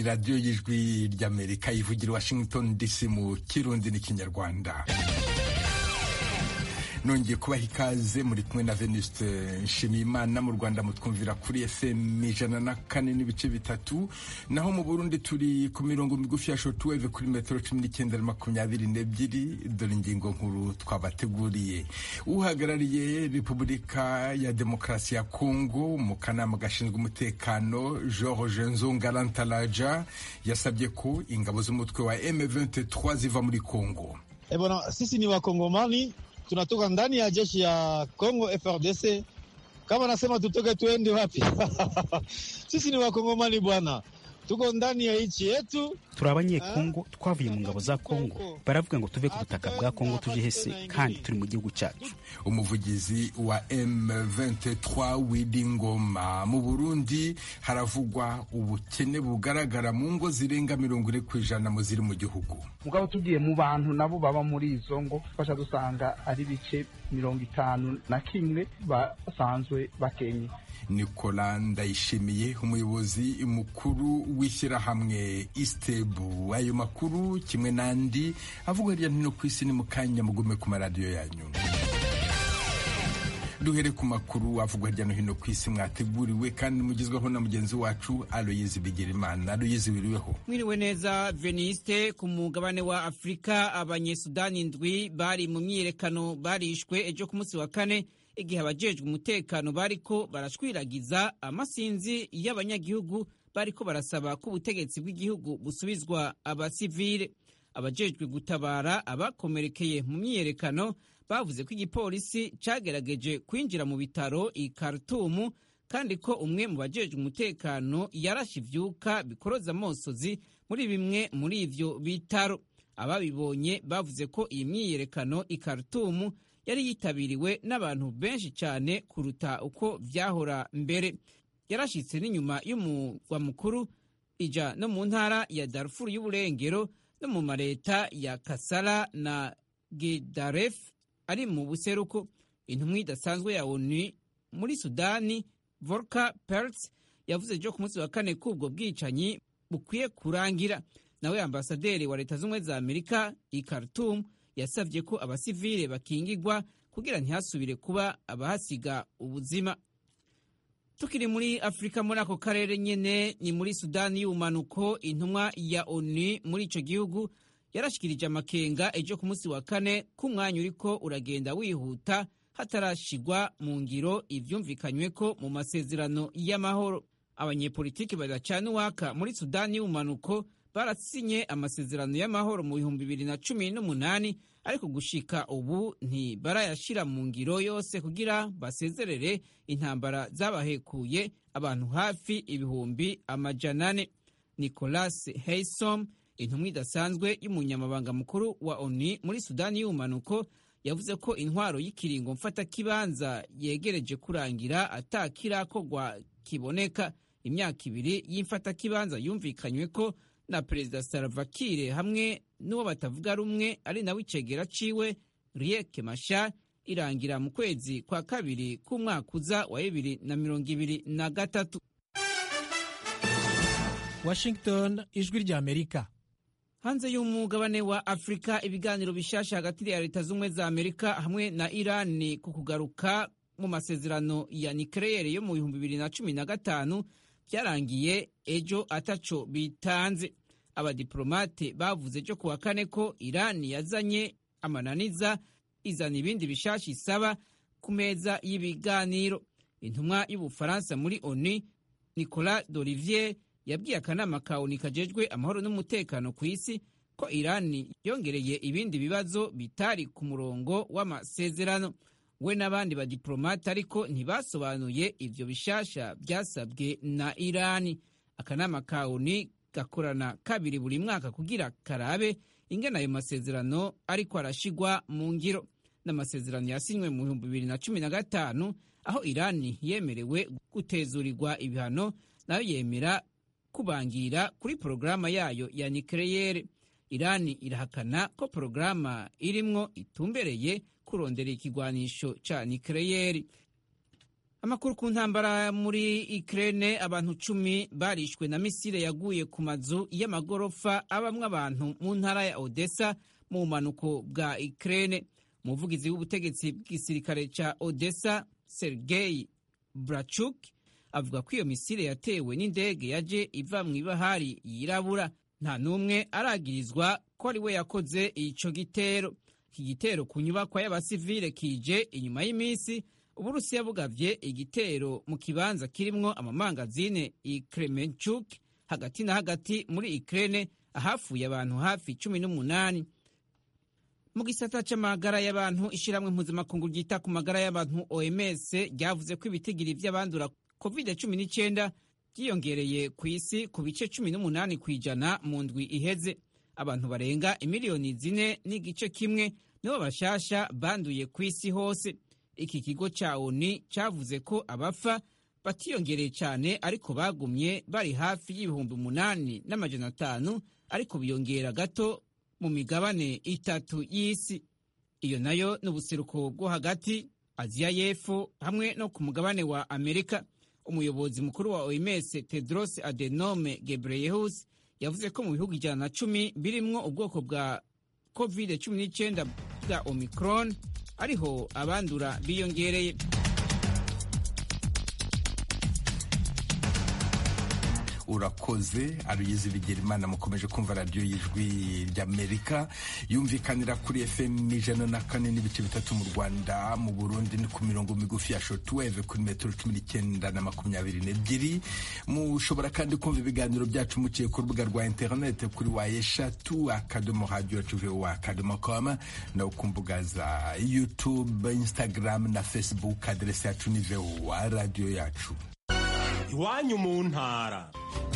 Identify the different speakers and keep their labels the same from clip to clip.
Speaker 1: radiyo y'ijwi ry'amerika ivugira washington dc mu kirundi n'ikinyarwanda nongeye kubaha ikaze muri kumwe na venuste nshimiyimana mu rwanda mutwumvira kuri fm ijana na kane n'ibice bitatu naho mu burundi turi ku mirongo migufi ya shortwave kuri metero cumi n'icyenda na makumyabiri n'ebyiri dore ingingo nkuru twabateguriye uhagarariye repubulika ya demokarasi ya kongo mu kanama gashinzwe umutekano george nzungarantaraja yasabye ko ingabo z'umutwe wa m23 ziva muri kongo
Speaker 2: E bwana, sisi ni wakongomani tunatoka ndani ya jeshi ya Congo FRDC. Kama nasema tutoke tuende wapi? Sisi ni wakongomani bwana, tuko ndani ya nchi yetu.
Speaker 3: turi abanyekongo twavuye mu ngabo za kongo baravuga ngo tuve ku butaka bwa kongo tuje hese kandi turi mu gihugu cyacu
Speaker 1: umuvugizi wa M23 Willy Ngoma mu Burundi haravugwa ubukene bugaragara mu ngo zirenga mirongo ine ku ijana mu ziri mu gihugu
Speaker 4: mugabo tugiye mu bantu nabo baba muri izo ngo fasha dusanga ari bice mirongo itanu na kimwe basanzwe bakenye
Speaker 1: Nicola Ndayishimiye umuyobozi mukuru w'ishyirahamwe Istebu ayo makuru kimwe n'andi avugwa hirya no hino ku isi ni mu kanya mugume ku maradiyo yanyu duhere ku makuru avugwa hirya no hino ku isi mwateguriwe kandi mugezweho na mugenzi wacu Aloyizi Bigirimana Aloyizi wiriweho
Speaker 5: mwiriwe neza veniste ku mugabane wa afurika abanyesudani ndwi bari mu myiyerekano barishwe ejo ku munsi wa kane igihe abajejwe umutekano bariko barashwiragiza amasinzi y'abanyagihugu bariko barasaba ko ubutegetsi bw'igihugu busubizwa abasivile abajejwe gutabara abakomerekeye mu myiyerekano bavuze ko igipolisi cagerageje kwinjira mu bitaro i Khartoum kandi ko umwe mu bajejwe umutekano yarashe ivyuka bikoroza amosozi muri bimwe muri ivyo bitaro ababibonye bavuze ko iyi myiyerekano i Khartoum yari yitabiriwe n'abantu benshi cyane kuruta uko vyahora mbere yarashitse n'inyuma y'umugwa mukuru ija no mu ntara ya Darfur y'uburengero no mu mareta ya Kasala na Gedaref ari mu buseruko intumwa idasanzwe ya ONU muri Sudani Volker Perthes yavuze ejo ku munsi wa kane ko ubwo bwicanyi bukwiye kurangira nawe ambasaderi wa leta z'ubumwe za Amerika i Khartoum yasabye ko abasivile bakingigwa kugira ntihasubire kuba abahasiga ubuzima tukiri muri afurika muri ako karere nyene ni muri sudani y'ubumanuko intumwa ya onu muri ico gihugu yarashikirije amakenga ejo ku munsi wa kane k'umwanya uriko uragenda wihuta hatarashigwa mu ngiro ivyumvikanyweko mu masezerano y'amahoro abanyepolitiki badacana uwaka muri sudani y'ubumanuko barasinye amasezerano y'amahoro mu bihumbi bibiri na cumi n'umunani ariko gushika ubu ntibarayashira mu ngiro yose kugira basezerere intambara zabahekuye abantu hafi ibihumbi amajana ane nicolas heisom intumwa idasanzwe y'umunyamabanga mukuru wa onu muri sudani y'ubumanuko yavuze ko intwaro y'ikiringo mfatakibanza yegereje kurangira atakirakorwa kiboneka imyaka ibiri y'imfatakibanza yumvikanywe ko na perezida Salva Kiir hamwe n'uwo batavuga rumwe ari nawe icegera ciwe Riek Machar irangira mu kwezi kwa kabiri k'umwaka uza wa bibiri na mirongo ibiri na gatatu
Speaker 6: Washington ijwi rya Amerika
Speaker 5: hanze y'umugabane wa afurika ibiganiro bishasha hagati ya leta z'ubumwe za amerika hamwe na irani ku kugaruka mu masezerano ya nikeleyeri yo mu bihumbi bibiri na cumi na gatanu byarangiye ejo ataco bitanze abadiplomate bavuze ejo kuwa kane ko irani yazanye amananiza izana ibindi bishasha isaba ku meza y'ibiganiro intumwa y'ubufaransa muri onu nicolas d'olivier yabwiye akanama ka onu kajejwe amahoro n'umutekano ku isi ko irani yongereye ibindi bibazo bitari ku murongo w'amasezerano we n'abandi badiplomate ariko ntibasobanuye ivyo bishasha byasabwe na irani akanama ka onu gakorana kabiri buri mwaka kugira karabe ingene ayo masezerano ariko arashigwa mu ngiro n'amasezerano yasinywe mu bihumbi bibiri na cumi na gatanu aho irani yemerewe gutezurirwa ibihano nayo yemera kubangira kuri porogaramu yayo ya nikeleyere irani irahakana ko porogaramu irimwo itumbereye kurondera ikigwanisho ca nikeleyeri amakuru ku ntambara muri Ukraine abantu cumi barishwe na misile yaguye ku mazu y'amagorofa abamwe abantu mu ntara ya Odessa mu bumanuko bwa Ukraine umuvugizi w'ubutegetsi bw'igisirikare ca Odessa Sergei Brachuk avuga ko iyo misile yatewe n'indege yaje iva mu ibahari yirabura nta n'umwe aragirizwa ko ari we yakoze ico gitero iki gitero ku nyubakwa y'abasivile kije inyuma y'iminsi uburusiya bugavye igitero mu kibanza kirimwo amamangazine i Kremenchuk hagati na hagati muri Ukraine ahafuye abantu hafi cumi n'umunani mu gisata c'amagara y'abantu ishiramwe mpuzamakungu ryita ku magara y'abantu OMS ryavuze ko ibitigiri vy'abandura COVID-19 byiyongereye ku isi ku bice cumi n'umunani kw'ijana mu ndwi iheze abantu barenga imiliyoni zine n'igice kimwe nibo bashasha banduye ku isi hose iki kigo ca ONU cavuze ko abapfa batiyongereye cyane ariko bagumye bari hafi y'ibihumbi umunani n'amajana atanu ariko biyongera gato mu migabane itatu y'isi iyo nayo ni ubuseruko bwo hagati aziya y'epfo hamwe no ku mugabane wa amerika umuyobozi mukuru wa oms tedros adenome gebreyesus yavuze ko mu bihugu ijana na cumi birimwo ubwoko bwa covid 19 bwa omicron ariho abandura biyongereye
Speaker 1: urakoze aruyizi bigera imana mukomeje kumva radiyo y'ijwi ry'amerika yumvikanira kuri fm ijana na kane n'ibice bitatu mu rwanda mu burundi ni ku mirongo migufi ya shotweve kuri metero cumi n'icyenda na makumyabiri n'ebyiri mushobora kandi kumva ibiganiro byacu muciye ku rubuga rwa interinete kuri wa eshatu akadomo radiyo yacu vowa akadomo koma no ku mbuga za youtube instagram na facebook aderesi yacu ni vowa radiyo yacu
Speaker 7: iwanyu mu ntara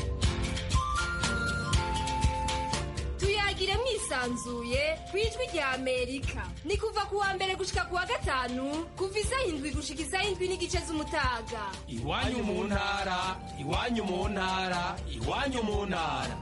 Speaker 8: tuyagire mwisanzuye ku ijwi rya amerika ni kuva ku wa mbere gushika ku wa gatanu kuva isaha indwi gushika isaha indwi n'igice z'umutaga
Speaker 7: iwanyu mu ntara iwanyu mu ntara iwanyu mu ntara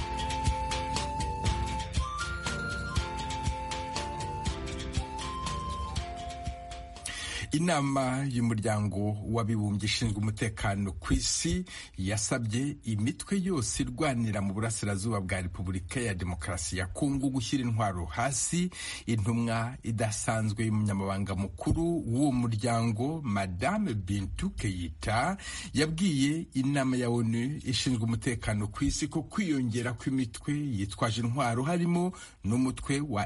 Speaker 1: inama y'umuryango w'abibumbye ishinzwe umutekano ku isi yasabye imitwe yose irwanira mu burasirazuba bwa repubulika ya demokarasi ya kongo gushyira intwaro hasi intumwa idasanzwe y'umunyamabanga mukuru w'uwo muryango madame bintu keyita yabwiye inama ya onu ishinzwe umutekano ku isi ko kwiyongera kw'imitwe yitwaje intwaro harimo n'umutwe wa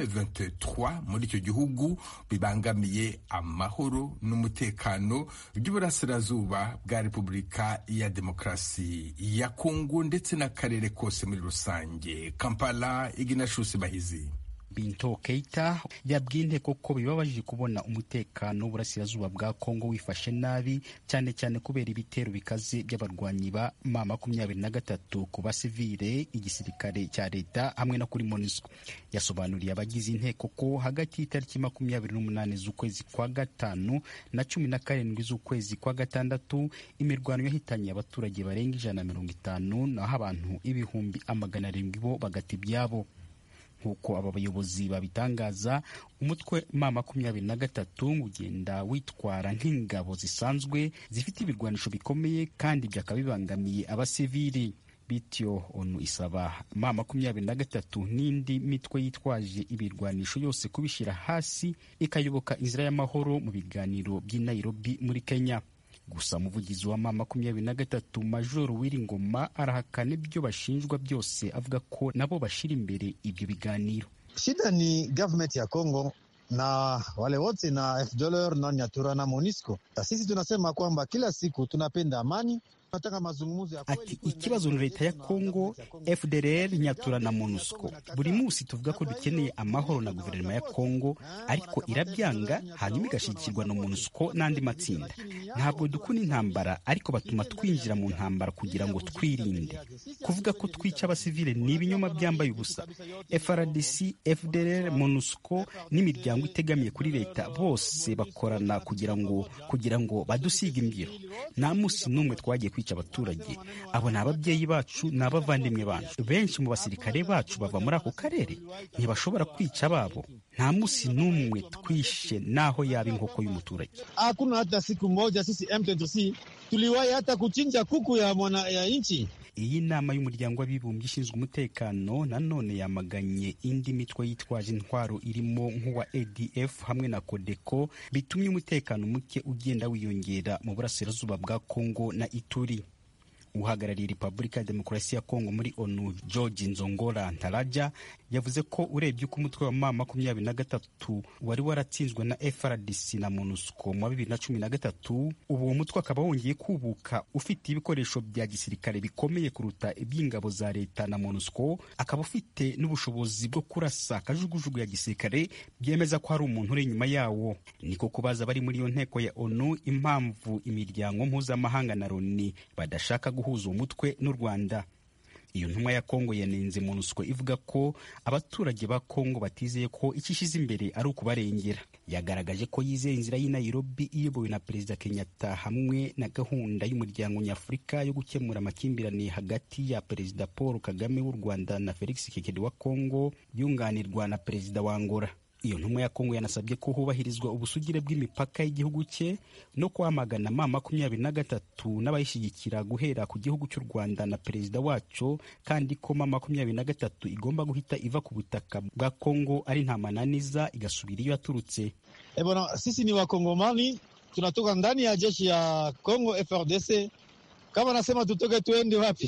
Speaker 1: M23 muri icyo gihugu bibangamiye amahoro amahoro n'umutekano by'uburasirazuba bwa repubulika ya demokarasi ya kongo ndetse n'akarere kose muri rusange kampala iginashusi bahizi
Speaker 3: Binto Keita yabwiye inteko ko bibabajije kubona umutekano w'uburasirazuba bwa Kongo wifashe nabi cyane cyane kubera ibitero bikaze by'abarwanyi ba ma makumyabiri na gatatu ku basivile igisirikare cya leta hamwe no kuri MONUSCO yasobanuriye abagize inteko ko hagati y'itariki makumyabiri n'umunani z'ukwezi kwa gatanu na cumi na karindwi z'ukwezi kwa gatandatu imirwano yahitanye abaturage barenga ijana na mirongo itanu naho abantu ibihumbi amagana arindwi bo bagata ibyabo nk'uko aba bayobozi babitangaza umutwe ma makumyabiri na gatatu ugenda witwara nk'ingabo zisanzwe zifite ibirwanisho bikomeye kandi byakaba bibangamiye abasivili bityo onu isaba ma makumyabiri na gatatu n'indi mitwe yitwaje ibirwanisho yose kubishyira hasi ikayoboka inzira y'amahoro mu biganiro by'i Nairobi muri Kenya gusa umuvugizi wa ma makumyabiri na gatatu majoro Wiringoma arahakana ibyo bashinjwa byose avuga ko nabo bashira imbere ibyo biganiro.
Speaker 2: Shida ni government ya Congo na wale wote na FDLR na Nyatura na MONUSCO. Sisi tunasema kwamba kila siku tunapenda amani
Speaker 3: Ati ikibazo ni leta ya Kongo, FDLR, Nyatura na MONUSCO. Buri munsi tuvuga ko dukeneye amahoro na guverinoma ya Kongo, ariko irabyanga hanyuma igashyigikirwa na MONUSCO n'andi matsinda. Ntabwo dukunda intambara, ariko batuma twinjira mu ntambara kugira ngo twirinde. Kuvuga ko twica abasivile ni ibinyoma byambaye ubusa. FRDC, FDLR, MONUSCO n'imiryango itegamiye kuri leta bose bakorana kugira ngo kugira ngo badusiga imbyiro. Nta munsi n'umwe twagiye kwica abaturage abo ni ababyeyi bacu ni abavandimwe bacu benshi mu basirikare bacu bava muri ako karere ntibashobora kwica ababo nta munsi n'umwe twishe naho yaba inkoko y'umuturage
Speaker 2: Hakuna hata siku moja sisi M23 tuliwahi hata kuchinja kuku ya mwana ya nchi.
Speaker 3: iyi nama y'umuryango w'abibumbye ishinzwe umutekano nanone yamaganye indi mitwe yitwaje intwaro irimo nk'uwa adf hamwe na kodeko bitumye umutekano muke ugenda wiyongera mu burasirazuba bwa kongo na ituri uhagarariye repubulika ya demokarasi ya kongo muri onu george nzongora ntaraja yavuze ko urebye uko umutwe wa ma makumyabiri na gatatu wari waratsinzwe na frdc na monusco mu wa bibiri na cumi na gatatu ubu uwo mutwe akaba wongeye kubuka ufite ibikoresho bya gisirikare bikomeye kuruta iby'ingabo za leta na monusco akaba ufite n'ubushobozi bwo kurasa akajugujugu ya gisirikare byemeza ko hari umuntu uri inyuma yawo niko kubaza bari muri iyo nteko ya onu impamvu imiryango mpuzamahanga na loni badashaka guhuza uwo mutwe n'u rwanda iyo ntumwa ya kongo yanenze monusco ivuga ko abaturage ba kongo batizeye ko icyo ishyize imbere ari ukubarengera yagaragaje ko yizeye inzira y'i nairobi iyobowe na perezida kenyatta hamwe na gahunda y'umuryango nyafurika yo gukemura amakimbirane hagati ya perezida paul kagame w'u rwanda na felix kekedi wa kongo yunganirwa na perezida wa angola iyo ntumwa ya kongo yanasabye ko hubahirizwa ubusugire bw'imipaka y'igihugu cye no kwamagana ma makumyabiri na gatatu n'abayishyigikira guhera ku gihugu cy'u rwanda na perezida waco kandi ko ma makumyabiri na gatatu igomba guhita iva ku butaka bwa kongo ari nta mananiza igasubira iyo yaturutse
Speaker 2: E bwana, sisi ni wakongomani tunatoka ndani ya jeshi ya Congo FRDC. Kama nasema tutoke tuende wapi?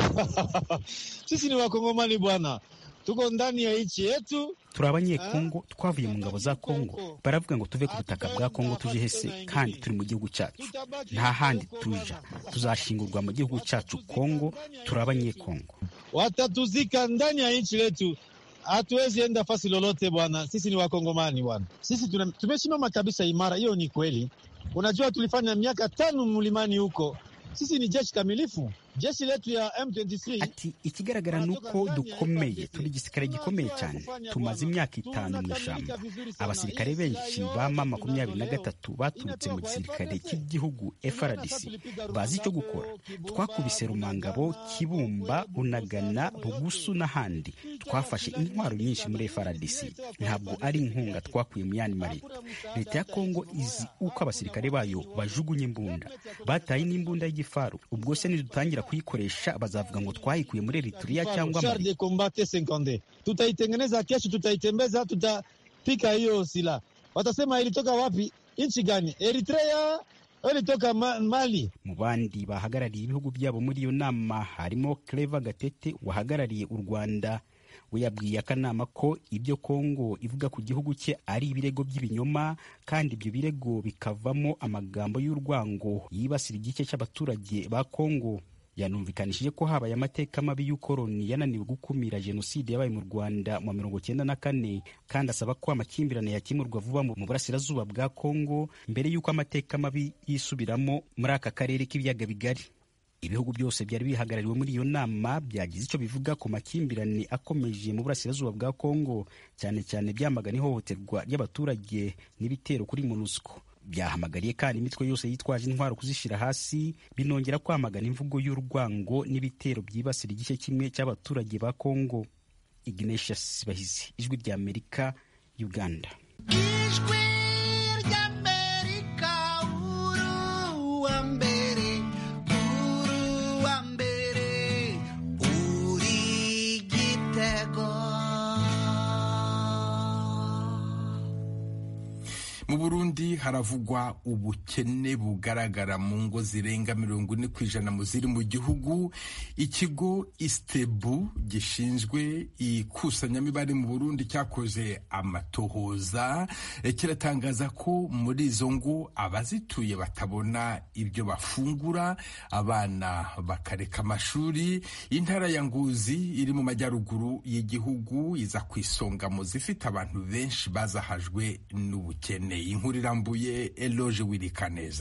Speaker 2: sisi ni wakongomani bwana, tuko ndani ya nchi yetu.
Speaker 3: turi abanyekongo twavuye mu ngabo za kongo baravuga ngo tuve ku butaka bwa kongo tuje hese kandi turi mu gihugu cyacu nta handi tuja tuzashingurwa mu gihugu cyacu kongo turi abanyekongo
Speaker 2: Watatuzika ndani ya nchi letu, hatuwezi enda fasi lolote bwana. Sisi ni wakongomani bwana, sisi tuna- tumesimama kabisa imara. Hiyo ni kweli. Unajua tulifanya miaka tano mlimani huko, sisi ni jeshi kamilifu. Jeshi letu ya M23
Speaker 3: ati ikigaragara ni uko dukomeye turi igisirikare gikomeye cyane tumaze imyaka itanu mu ishyamba abasirikare benshi ba ma makumyabiri na gatatu baturutse mu gisirikare cy'igihugu frdc bazi icyo gukora twakubise rumangabo kibumba unagana bugusu n'ahandi twafashe intwaro nyinshi muri frdc ntabwo ari inkunga twakuye mu yandi mareta leta ya kongo izi uko abasirikare bayo bajugunya imbunda bataye n'imbunda y'igifaru ubwo se nidutangira kuyikoresha bazavuga ngo twayikuye muri eritrea cyangwa
Speaker 2: char
Speaker 3: mali
Speaker 2: de combat T50 tutaitengeneza kesho, tutaitembeza, tutapika hiyo silaha. Watasema ilitoka wapi? Nchi gani? Eritrea au ilitoka ma Mali?
Speaker 3: mu bandi bahagarariye ibihugu byabo muri iyo nama harimo Clever Gatete wahagarariye u Rwanda we yabwiye akanama ko ibyo Kongo ivuga ku gihugu cye ari ibirego by'ibinyoma kandi ibyo birego bikavamo amagambo y'urwango yibasira igice cy'abaturage ba Kongo yanumvikanishije ko habaye amateka mabi y'ukoroni yananiwe gukumira jenoside yabaye mu rwanda mu mirongo cyenda na kane kandi asaba ko amakimbirane yakemurwa vuba mu burasirazuba bwa kongo mbere y'uko amateka mabi yisubiramo muri aka karere k'ibiyaga bigari ibihugu byose byari bihagarariwe muri iyo nama byagize icyo bivuga ku makimbirane akomeje mu burasirazuba bwa kongo cyane cyane byamagana ihohoterwa ry'abaturage n'ibitero kuri monusco byahamagariye kandi imitwe yose yitwaje intwaro kuzishyira hasi binongera kwamagana imvugo y'urwango n'ibitero byibasira igice kimwe cy'abaturage ba kongo ignatius bahizi ijwi rya amerika uganda
Speaker 9: ijwi ry'amerika uruwa mbere uruwa mbere uri gitego
Speaker 1: mu burundi haravugwa ubukene bugaragara mu ngo zirenga mirongo ine ku ijana mu ziri mu gihugu ikigo istebu gishinzwe ikusanyamibare mu burundi cyakoze amatohoza eh, kiratangaza ko muri izo ngo abazituye batabona ibyo bafungura abana bakareka amashuri intara ya nguzi iri mu majyaruguru y'igihugu iza ku isonga mu zifite abantu benshi bazahajwe n'ubukene inkuru irambuye eloge wirikaneza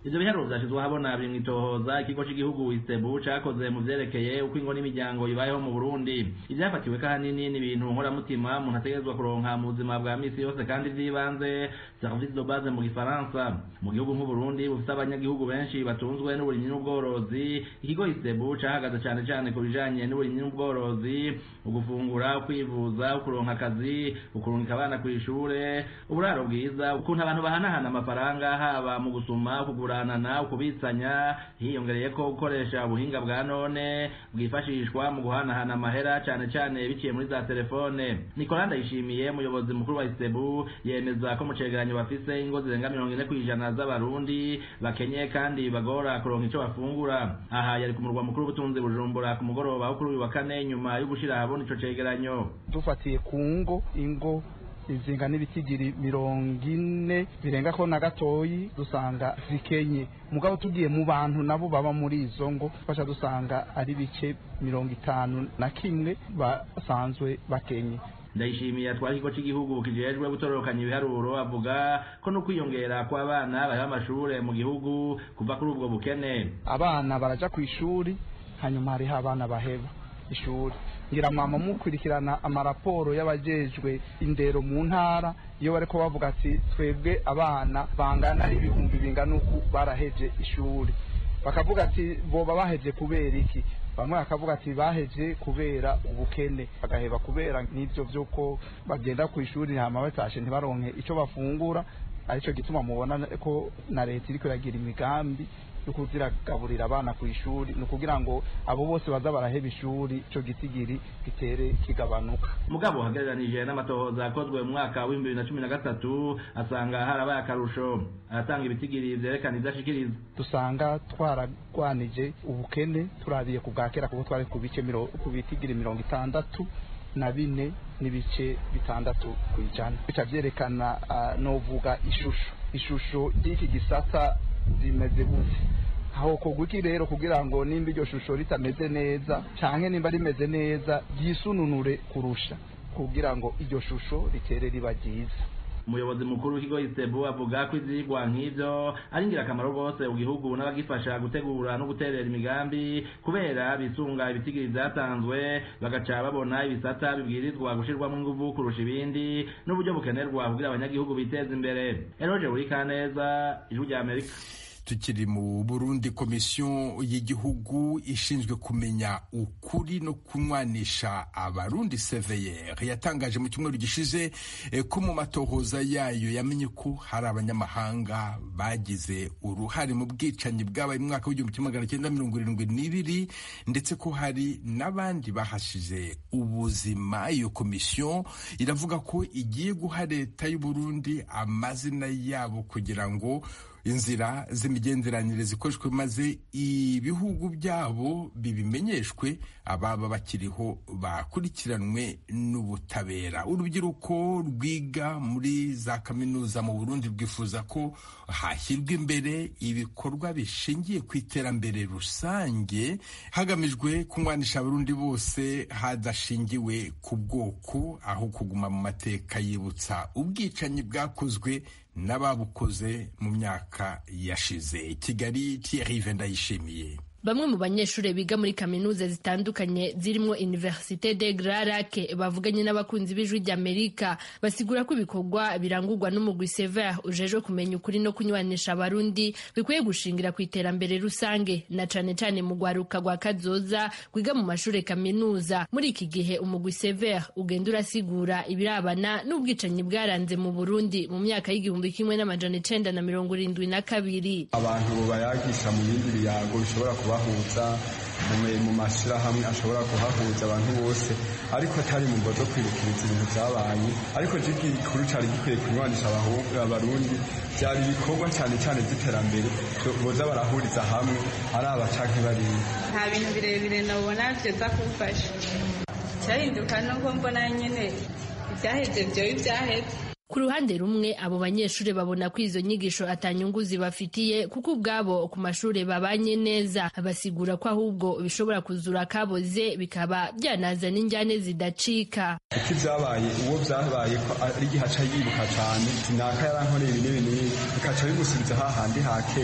Speaker 10: ivyo biharuro vyashizwe ahabona biri mw'itohoza ikigo c'igihugu istebu cakoze mu vyerekeye uko ingo n'imiryango ibayeho mu burundi ivyafatiwe kahanini ni ibintu nkoramutima umuntu ategerezwa kuronka mu buzima bwa misi yose kandi vy'ibanze service de base mu gifaransa mu gihugu nk'uburundi bufite abanyagihugu benshi batunzwe n'uburimyi n'ubworozi ikigo istebu cahagaze cane cane ku bijanye n'uburimyi n'ubworozi ugufungura ukwivuza ukuronka akazi ukurungika abana kw'ishure uburaro bwiza ukuntu abantu bahanahana amafaranga haba mu gusuma ukuguranana ukubitsanya hiyongereye ko gukoresha ubuhinga bwa none bwifashishwa mu guhanahana amahera cane cane biciye muri za telefone Nicolas Ndayishimiye umuyobozi mukuru wa Istebu yemeza ko mu cegeranyo bafise ingo zirenga mirongo ine kw'ijana z'abarundi bakenye kandi bagora kuronka ico bafungura aha yari ku murwa mukuru w'ubutunzi bujumbura ku mugoroba wo kuri uyu wa kane nyuma yo gushira ahabona ico cegeranyo
Speaker 4: dufatiye ku ngo ingo izinga n'ibitigiri mirongo ine birenga ko na gatoyi dusanga zikenye mugabo tugiye mu bantu nabo baba muri izo ngo fasha dusanga ari bice mirongo itanu na kimwe basanzwe bakenye
Speaker 10: ndayishimiye atwara ikigo cy'igihugu kijejwe gutororokanya ibiharuro avuga ko no kwiyongera kw'abana bari amashure mu gihugu kuva kuri ubwo bukene
Speaker 4: abana baraja ku ishuri hanyuma hariho abana baheba ishuri ngira mwama mukurikirana amaraporo y'abajejwe indero mu ntara iyo bariko bavuga ati twebwe abana bangana ibihumbi bingana uku baraheje ishuri bakavuga ati boba baheje kubera iki bamwe bakavuga ati baheje kubera ubukene bagaheba kubera n'ivyo vy'uko bagenda ku ishuri hama batashe ntibaronke ico bafungura arico gituma mubona ko na leta iriko iragira imigambi yo kuziragaburira abana ku ishuri ni ukugira ngo abo bose baza baraheba ishuri ico gitigiri gitere kigabanuka
Speaker 10: mugabo hagereranije n'amatohoza akozwe mu mwaka w'ibihumbi bibiri na cumi na gatatu asanga harabaye akarusho aratanga ibitigiri vyerekana ivyo ashikiriza
Speaker 4: dusanga twaragwanije ubukene turabiye ku bwa kera kuko twari ku bice ku bitigiri mirongo itandatu na bine n'ibice bitandatu ku ijana bica vyerekana uh, novuga ishusho ishusho ry'iki gisata zimeze gute aho kugwiki rero kugira ngo nimba iryo shusho ritameze neza canke nimba rimeze neza ryisununure kurusha kugira ngo iryo shusho ritere riba ryiza
Speaker 10: umuyobozi mukuru w'ikigo isebu avuga ko ivyigwa nk'ivyo ari ingirakamaro rwose mu gihugu n'abagifasha gutegura no guterera imigambi kubera bisunga ibitigiri vyatanzwe bagaca babona ibisata bibwirizwa gushirwamwo inguvu kurusha ibindi n'uburyo bukenerwa kugira abanyagihugu biteza imbere eroje burikaneza ijwi rya amerika
Speaker 1: tukiri mu burundi komisiyo y'igihugu ishinzwe kumenya ukuri no kunywanisha abarundi seveyeri yatangaje mu cyumweru gishize ko mu matohoza yayo yamenye ko hari abanyamahanga bagize uruhare mu bwicanyi bwabaye mu mwaka w'igihumbi kimwe magana cyenda mirongo irindwi n'ibiri ndetse ko hari n'abandi bahashize ubuzima iyo komisiyo iravuga ko igiye guha leta y'uburundi amazina yabo kugira ngo inzira z'imigenderanire zikoreshwe maze ibihugu byabo bibimenyeshwe ababa bakiriho bakurikiranwe n'ubutabera urubyiruko rwiga muri za kaminuza mu burundi rwifuza ko hashyirwa imbere ibikorwa bishingiye ku iterambere rusange hagamijwe kunywanisha abarundi bose hadashingiwe ku bwoko aho kuguma mu mateka yibutsa ubwicanyi bwakozwe n'ababukoze mu myaka yashize kigali Thierry ndayishimiye
Speaker 11: bamwe mu banyeshuri biga muri kaminuza zitandukanye zirimo Université de Grand Lac bavuganye n'abakunzi b'ijwi ry'Amerika basigura ko ibikorwa birangurwa n'umugwi Sever ujejwe kumenya ukuri no kunywanisha abarundi bikwiye gushingira ku iterambere rusange na cane cane mu gwaruka rwa kazoza kwiga mu mashure kaminuza muri iki gihe umugwi Sever ugenda urasigura ibirabana n'ubwicanyi bwaranze mu Burundi mu myaka y'igihumbi kimwe n'amajana icenda na mirongo irindwi na kabiri
Speaker 12: abantu bayagisha mu bindi biyago bishobora kuba kubahuza mu mashyirahamwe ashobora kuhahuza abantu bose ariko atari mu zo kwibukiriza ibintu byabaye ariko gikuru cyari gikwiye kunywanisha abarundi byari ibikorwa cyane cyane by'iterambere boza barahuriza hamwe ari abacanke bariya
Speaker 13: nta bintu birebire nabona byoza kumfasha cyahinduka nuko mbona nyine ibyaheze byoba ibyaheze
Speaker 11: ku ruhande rumwe abo banyeshuri babona ko izo nyigisho atanyungu zibafitiye kuko ubwabo ku mashuri babanye neza basigura ko ahubwo bishobora kuzura akaboze bikaba byanazana injyane zidacika
Speaker 12: uko ibyabaye uwo byabaye ko ari igihe aca yibuka cyane sinaka yarankoreye ibi n'ibi n'ibi bikaca bimusubiza hahandi ha kera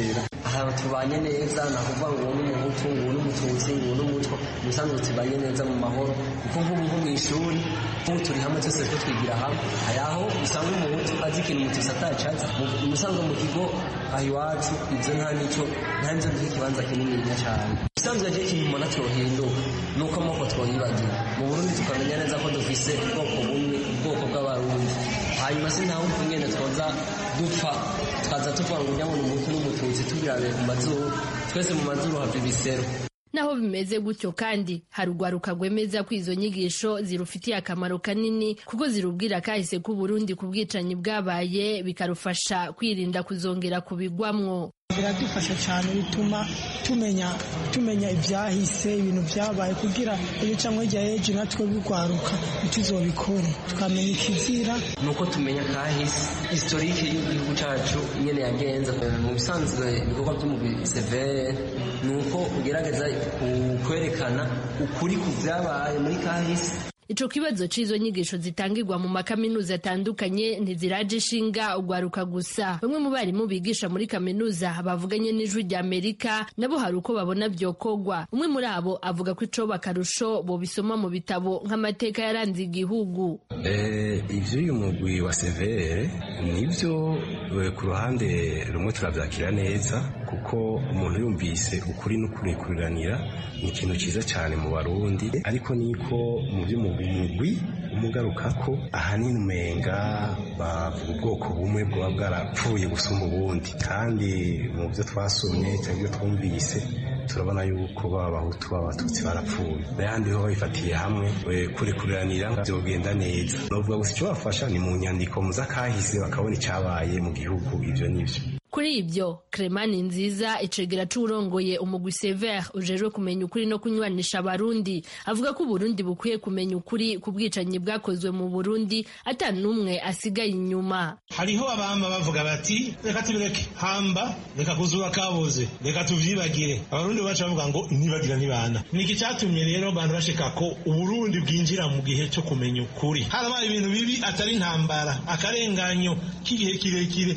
Speaker 14: aha tubanye neza nta kuvuga ngo uwo ni umuhutu ngo uwo ni umututsi ngo uwo ni umutwa mu bisanzwe tubanye neza mu mahoro kuko nk'ubu nko mu ishuri nk'ubu turi hamwe twese two twigira hamwe hari aho usanga umuhutu azi ikintu umututsi atacazi mu bisanzwe mu kigo aho iwacu ibyo nta n'icyo nta n'ibyo duha ikibanza kinini cyane bisanzwe rero ikintu umuntu atyohinduka ni uko amoko twoyibagira mu burundi tukamenya neza ko dufise ubwoko bumwe ubwoko bw'abarundi hanyuma si nta wundi nyene twoza dupfa tukaza tuvuga ngo ujya ngo ni umuhutu n'umututsi tubirabiye ku mazuru twese mu mazuru hava ibisero
Speaker 11: naho bimeze gutyo kandi hari urwaruka rwemeza ko izo nyigisho zirufitiye akamaro kanini kuko zirubwira kahise k'u Burundi ku bwicanyi bwabaye bikarufasha kwirinda kuzongera kubigwamwo
Speaker 15: biradufasha cyane bituma tumenya tumenya ibyahise ibintu byabaye kugira iyo cyangwa hirya y'ejo natwe bigwaruka ntituzobikore tukamenya ikizira
Speaker 14: ni uko tumenya kahise historike y'igihugu cyacu nyine yagenze mu bisanzwe ibikorwa by'umubiri severe ni uko ugerageza kwerekana ukuri ku byabaye muri kahise
Speaker 11: ico kibazo c'izo nyigisho zitangirwa mu makaminuza atandukanye ntiziraje ishinga ugwaruka gusa bamwe mu barimu bigisha muri kaminuza bavuganye n'ijwi rya amerika nabo hari uko babona vyokogwa umwe muri abo avuga ko ico bakarusho bobisoma mu bitabo nk'amateka yaranze igihugu
Speaker 16: ivyo uyu mugwi wa severe nivyo ku ruhande rumwe turavyakira neza kuko umuntu yumvise ukuri n'ukurekuranira ni ikintu ciza cyane mu barundi ariko niko mu by'umugwi umugaruka ko ahanini umenga bavuga ubwoko bumwe bwaba bwarapfuye gusumba ubundi kandi mu byo twasomye cyangwa ibyo twumvise turabona yuko baba abahutu b'abatutsi barapfuye n'ayandi ho babifatiye hamwe kurekuranira byogenda neza bavuga gusa icyo bafasha ni mu nyandiko muzakahise bakabona icyabaye mu gihugu ibyo n'ibyo
Speaker 11: kuri ibyo Clemani nziza icegera c'urongoye umugwi Sever ujejwe kumenya ukuri no kunywanisha abarundi avuga ko Burundi bukwiye kumenya ukuri ku bwicanyi bwakozwe mu Burundi ata n'umwe asigaye inyuma
Speaker 17: hariho abama bavuga bati reka tubireke hamba reka kuzura kaboze reka tuvyibagire abarundi bacu bavuga ngo ntibagira ntibana niki cyatumye rero abantu bashika ko uburundi bwinjira mu gihe cyo kumenya ukuri harabaye ibintu bibi atari intambara akarenganyo k'igihe kirekire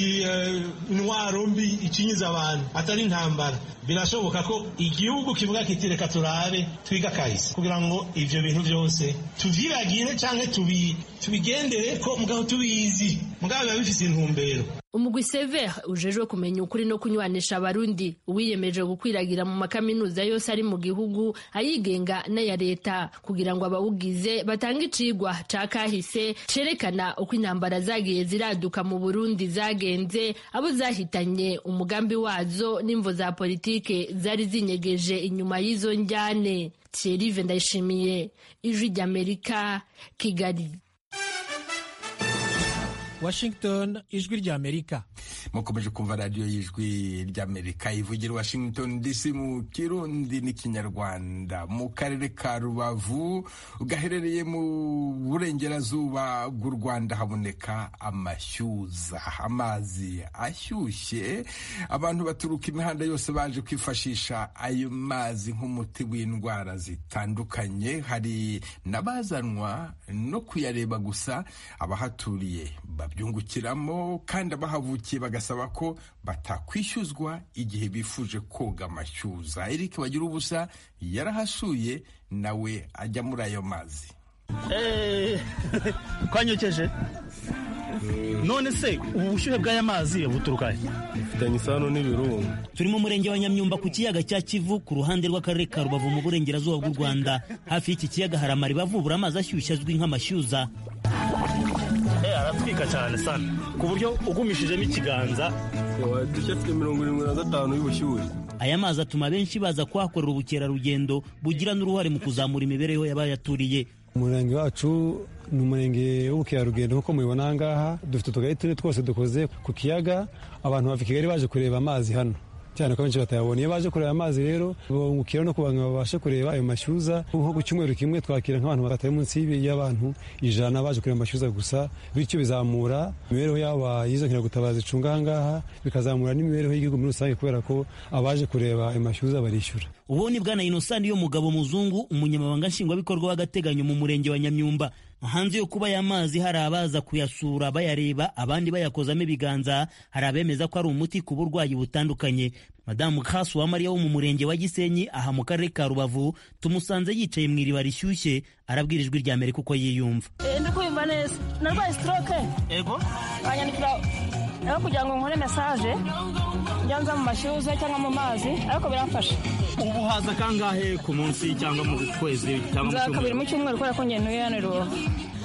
Speaker 17: intwaro mbi ikinyiza abantu atari intambara birashoboka ko igihugu kivuga kiti reka turabe twiga kahise kugira ngo ivyo bintu byose tuvyibagire canke tubigendere ko mugabo tubizi mugabo biba bifise intumbero
Speaker 11: umugwi sever ujejwe kumenya ukuri no kunywanisha abarundi uwiyemeje gukwiragira mu makaminuza yose ari mu gihugu ayigenga n'aya leta kugira ngo abawugize batange icigwa ca kahise cerekana uko intambara zagiye ziraduka mu burundi zagenze abo zahitanye umugambi wazo n'imvo za politike zari zinyegeje inyuma y'izo njyane thierry ndayishimiye ijwi ry'amerika kigali
Speaker 6: Washington ijwi ry'Amerika
Speaker 1: mukomeje kumva radiyo y'ijwi ry'Amerika ivugira Washington DC mu kirundi n'ikinyarwanda mu karere ka Rubavu gaherereye mu burengerazuba bw'u Rwanda haboneka amashyuza amazi ashyushye abantu baturuka imihanda yose baje kwifashisha ayo mazi nk'umuti w'indwara zitandukanye hari n'abazanwa no kuyareba gusa abahaturiye babyungukiramo kandi abahavukiye bagasaba ko batakwishyuzwa igihe bifuje koga amashyuza Eric bagira ubusa yarahasuye nawe ajya muri ayo mazi
Speaker 18: twanyokeje none se ubu bushyuhe bw'aya mazi buturuka he
Speaker 19: bifitanye isano n'ibirunga
Speaker 20: turi mu murenge wa nyamyumba ku kiyaga cya kivu ku ruhande rw'akarere ka rubavu mu burengerazuba bw'u rwanda hafi y'iki kiyaga hari amariba avubura amazi ashyushye azwi nk'amashyuza
Speaker 18: aratwika cyane sana ku buryo ugumishijemo ikiganza
Speaker 19: dushya afite mirongo irindwi na gatanu y'ubushyuhe
Speaker 20: aya mazi atuma benshi baza kuhakorera ubukerarugendo bugira n'uruhare mu kuzamura imibereho y'abayaturiye
Speaker 21: umurenge wacu ni umurenge w'ubukerarugendo nk'uko mubibona aha ngaha dufite utugari tune twose dukoze ku kiyaga abantu bava i kigali baje kureba amazi hano cyane ko benshi batayabona iyo baje kureba amazi rero bungukira no kugira ngo babashe kureba ayo mashyuza nko ku cyumweru kimwe twakira nk'abantu batari munsi y'abantu ijana baje kureba amashyuza gusa bityo bizamura imibereho yabo y'izo nkiragutabazi icunga aha ngaha bikazamura n'imibereho y'igihugu muri rusange kubera ko abaje kureba ayo mashyuza barishyura
Speaker 20: ubu ni bwana inosani yo mugabo muzungu umunyamabanga nshingwabikorwa w'agateganyo mu murenge wa nyamyumba hanze yo kuba aya mazi hari abaza kuyasura bayareba abandi bayakozamo ibiganza hari abemeza ko ari umuti ku burwayi butandukanye madamu kasu wa mariya wo mu murenge wa gisenyi aha mu karere ka rubavu tumusanze yicaye mu iriba rishyushye arabwira ijwi rya amerika uko yiyumva
Speaker 5: ndi kumva neza narwaye stroke
Speaker 20: ego
Speaker 5: banyandikira aho kugira ngo nkore mesaje njya nza mu mashyuza cyangwa mu mazi ariko biramfasha
Speaker 20: ubu haza kangahe ku munsi cyangwa mu kwezi cyangwa mu
Speaker 5: nza kabiri
Speaker 20: cyumweru
Speaker 5: mu cyumweru kubera ko ngenuye hano i rubavu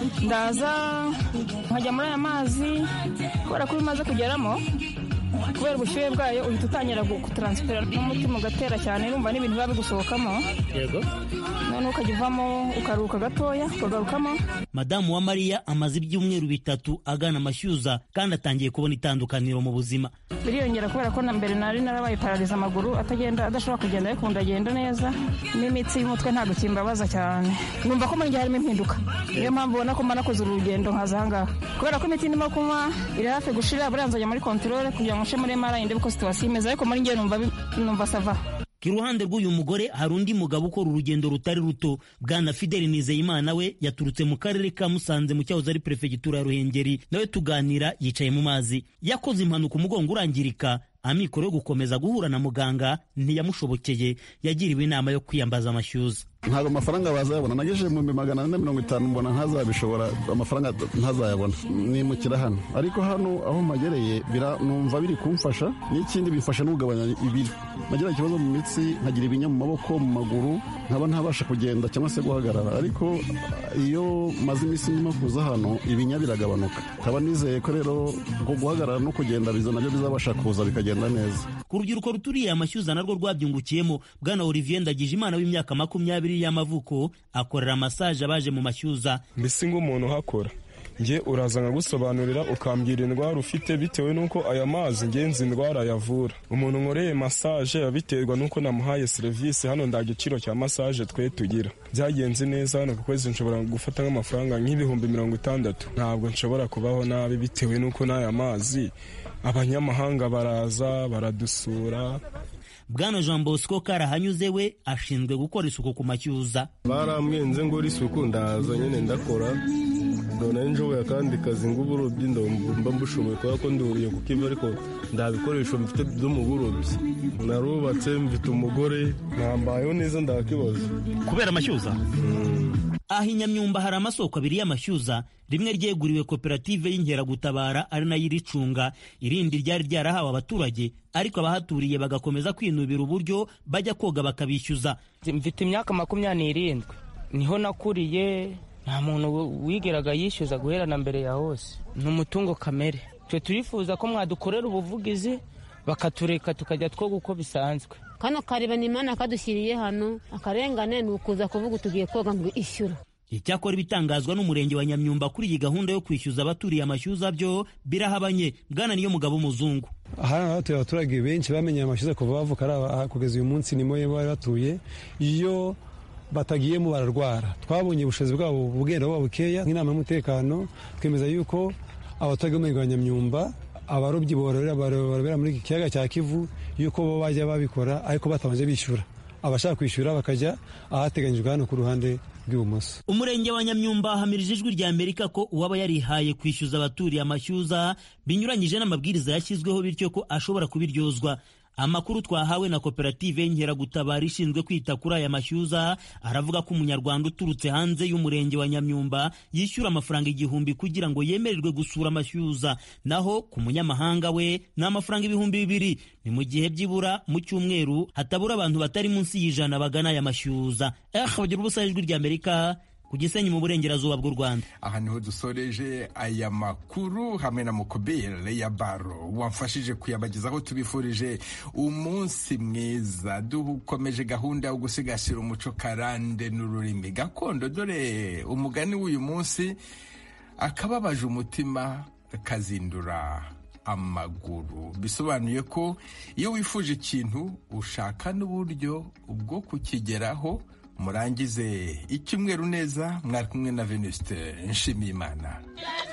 Speaker 5: ndaza nkajya muri aya mazi kubera ko iyo umaze kugeramo kubera ubushyuhe bwayo uhita utangira gutaransifera n'umutima ugatera cyane urumva n'ibintu biba bigusohokamo
Speaker 20: yego
Speaker 5: noneho ukajya uvamo ukaruhuka gatoya ukagarukamo
Speaker 20: madamu wa mariya amaze ibyumweru bitatu agana amashyuza kandi atangiye kubona itandukaniro mu buzima
Speaker 5: biriyongera kubera ko na mbere nari narabaye parariza amaguru atagenda adashobora kugenda ariko ndagenda neza n'imitsi y'umutwe ntabwo kimbabaza cyane numva ko muri njye harimo impinduka niyo mpamvu ubona ko mba nakoze urugendo nkaza aha ngaha kubera ko imiti ndimo kunywa iri hafi gushira buriya nzajya muri kontorore kugira ngo nce muri mara ndebe ko situwasiyo imeze ariko muri njye numva bi- numva sava
Speaker 20: iruhande rw'uyu mugore hari undi mugabo ukora urugendo rutari ruto bwana fideli nizeyimana we yaturutse mu karere ka musanze mu cyahoze ari perefegitura ya ruhengeri nawe tuganira yicaye mu mazi yakoze impanuka umugongo urangirika amikoro yo gukomeza guhura na muganga ntiyamushobokeye yagiriwe inama yo kwiyambaza amashyuza
Speaker 22: ntabwo amafaranga bazayabona nagejeje mu bihumbi magana ane na mirongo itanu mbona ntazabishobora amafaranga ntazayabona nimukira hano ariko hano aho mpagereye bira- numva biri kumfasha n'ikindi bifasha no kugabanya ibiro nagira ikibazo mu mitsi nkagira ibinya mu maboko mu maguru nkaba ntabasha kugenda cyangwa se guhagarara ariko iyo maze iminsi ndimo kuza hano ibinya biragabanuka nkaba nizeye ko rero ngo guhagarara no kugenda biza nabyo bizabasha kuza bikagenda neza
Speaker 20: ku rubyiruko ruturiye amashyuza narwo rwabyungukiyemo bwana olivier ndagije imana w'imyaka makumyabiri y'amavuko akorera masaje abaje mu mashyuza
Speaker 19: mbese nk'umuntu uhakora njye uraza nkagusobanurira ukambwira indwara ufite bitewe n'uko aya mazi ngenzi indwara yavura umuntu nkoreye masaje abiterwa n'uko namuhaye serivisi hano nda giciro cya masaje twe tugira byagenze neza hano ku kwezi nshobora gufata nk'amafaranga nk'ibihumbi mirongo itandatu ntabwo nshobora kubaho nabi bitewe n'uko n'aya mazi abanyamahanga baraza baradusura
Speaker 20: bwana jean bosco karahanyuze we ashinzwe gukora isuku ku mashyuza
Speaker 19: barambwenze ngo isuku ndaza nyine ndakora none nshoboye akandi kazi ng'uburobyi mba mbushoboye kubera ko nduriye ku kivu ariko nta bikoresho mfite byo mu burobyi narubatse mfite umugore ntambayeho neza ndakibazo
Speaker 20: kubera amashyuza aha i nyamyumba hari amasoko abiri y'amashyuza rimwe ryeguriwe koperative y'inkeragutabara ari nayo iricunga irindi ryari ryarahawe abaturage ariko abahaturiye bagakomeza kwinubira uburyo bajya koga bakabishyuza
Speaker 23: mfite imyaka makumyabiri n'irindwi niho nakuriye nta muntu wigeraga yishyuza guhera na mbere ya hose ni umutungo kamere twe turifuza ko mwadukorera ubuvugizi bakatureka tukajya twoga uko bisanzwe
Speaker 24: kano kareba imana kadushyiriye hano akarengane ni ukuza kuvuga tugiye koga ngo ishyura
Speaker 20: icyakora ibitangazwa n'umurenge wa nyamyumba kuri iyi gahunda yo kwishyuza abaturiye amashyuza byo birahabanye bwana niyo mugabo w'umuzungu
Speaker 21: aha hatuye abaturage benshi bamenye amashyuza kuva bavuka ari aba- kugeza uyu munsi nimo bari batuye iyo batagiyemo bararwara twabonye ubushobozi bwabo bugenda buba bukeya nk'inama y'umutekano twemeza yuko abaturage b'umurenge wa nyamyumba abarobyi bororera barobera muri iki kiyaga cya kivu yuko bo bajya babikora ariko batabanje bishyura abashaka kwishyura bakajya ahateganyijwe hano ku ruhande rw'ibumoso
Speaker 20: umurenge wa nyamyumba hamirije ijwi rya amerika ko uwaba yarihaye kwishyuza abaturiye amashyuza binyuranyije n'amabwiriza yashyizweho bityo ko ashobora kubiryozwa amakuru twahawe na koperative y'inkeragutabara ishinzwe kwita kuri aya mashyuza aravuga ko umunyarwanda uturutse hanze y'umurenge wa nyamyumba yishyura amafaranga igihumbi kugira ngo yemererwe gusura amashyuza naho ku munyamahanga we ni amafaranga ibihumbi bibiri ni mu gihe byibura mu cyumweru hatabura abantu batari munsi y'ijana bagana aya mashyuza eh bagira ubusa ijwi rya amerika ku gisenyi mu burengerazuba bw'u rwanda
Speaker 1: aha niho dusoreje aya makuru hamwe na mukobere ya baro wamfashije kuyabagezaho tubifurije umunsi mwiza dukomeje gahunda yo gusigasira umuco karande n'ururimi gakondo dore umugani w'uyu munsi akababaje umutima kazindura amaguru bisobanuye ko iyo wifuje ikintu ushaka n'uburyo bwo kukigeraho murangize icyumweru neza mwari kumwe na venuste nshimiyimana